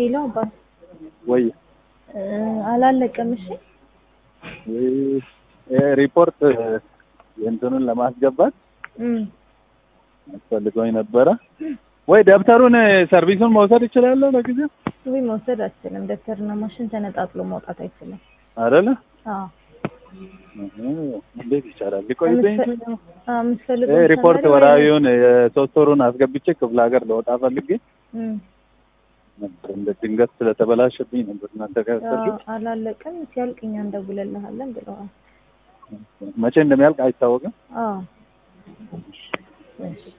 ሄሎ አባት ወይ እ አላለቀም። እሺ ወይ ሪፖርት የእንትኑን ለማስገባት እም አስፈልገውኝ ነበረ። ወይ ደብተሩን ሰርቪሱን መውሰድ እችላለሁ ለጊዜው ወይ መውሰድ አትችልም። ደብተርና ማሽን ተነጣጥሎ መውጣት አይችልም። አይደለ? አዎ እንዴት ይቻላል? ሊቆይብኝ ይችላል። የምትፈልገው ይሄ ሪፖርት ወራዊውን የሶስት ወሩን አስገብቼ ክፍለ ሀገር ለወጣ ፈልጌ ነበር። እንደ ድንገት ስለተበላሸብኝ ነበር እናንተ ጋር ያሰርኩት። አላለቀም። ሲያልቅ እኛ እንደውልልሃለን ብለዋል። መቼ እንደሚያልቅ አይታወቅም። አዎ እሺ